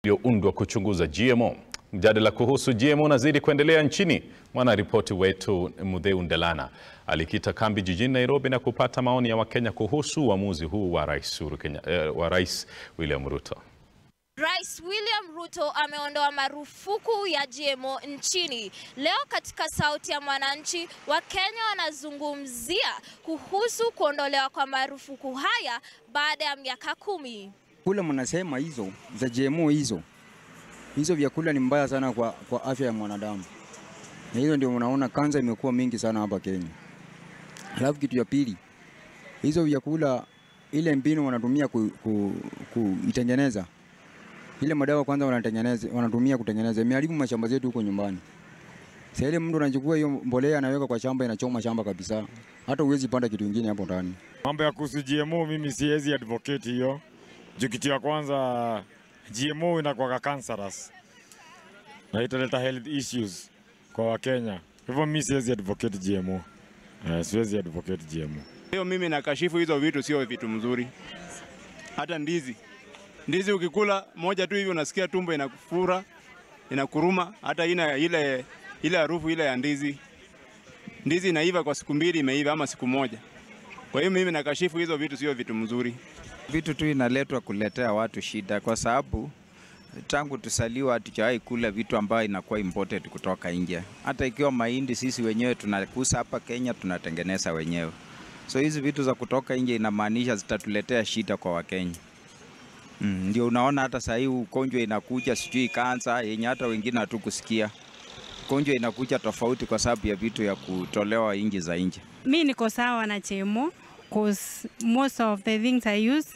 ulioundwa kuchunguza GMO. Mjadala kuhusu GMO unazidi kuendelea nchini. Mwanaripoti wetu Mudheu Ndelana alikita kambi jijini Nairobi na kupata maoni ya Wakenya kuhusu uamuzi huu wa Rais Uhuru Kenya, eh, wa Rais William Ruto. Rais William Ruto ameondoa marufuku ya GMO nchini. Leo katika Sauti ya Mwananchi, Wakenya wanazungumzia kuhusu kuondolewa kwa marufuku haya baada ya miaka kumi. Kula mnasema hizo za GMO hizo hizo vyakula ni mbaya sana kwa, kwa afya ya mwanadamu, na hizo ndio unaona kansa imekuwa mingi sana hapa Kenya. Alafu kitu ya pili, hizo vyakula ile mbinu wanatumia kuitengeneza ku, ku, ile madawa kwanza wanatengeneza wanatumia kutengeneza imeharibu mashamba zetu huko nyumbani. Sasa ile mtu anachukua hiyo mbolea anaweka kwa shamba, inachoma shamba kabisa, hata huwezi panda kitu kingine hapo ndani. Mambo ya kuhusu GMO mimi siwezi advocate hiyo. Juu kitu ya kwanza GMO inakuwa cancerous na italeta health issues kwa Wakenya. Hivyo mimi siwezi advocate GMO. Uh, siwezi advocate GMO. Hiyo mimi nakashifu hizo vitu, sio vitu mzuri. Hata ndizi, ndizi ukikula moja tu hivi unasikia tumbo inakufura, inakuruma, hata ina ile ile harufu ile ya ndizi. Ndizi inaiva kwa siku mbili, imeiva ama siku moja. Kwa hiyo mimi nakashifu hizo vitu, sio vitu mzuri. Vitu tu inaletwa kuletea watu shida, kwa sababu tangu tusaliwa hatujawahi kula vitu ambayo inakuwa imported kutoka nje. Hata ikiwa mahindi sisi wenyewe tunakusa hapa Kenya, tunatengeneza wenyewe. So hizi vitu za kutoka nje inamaanisha zitatuletea shida kwa Wakenya. Mm, ndio unaona hata saa hii ugonjwa inakuja, sijui kansa yenye hata wengine hatukusikia. Ugonjwa inakuja tofauti kwa sababu ya vitu ya kutolewa nje za nje. Mi niko sawa na chemo cause most of the things I use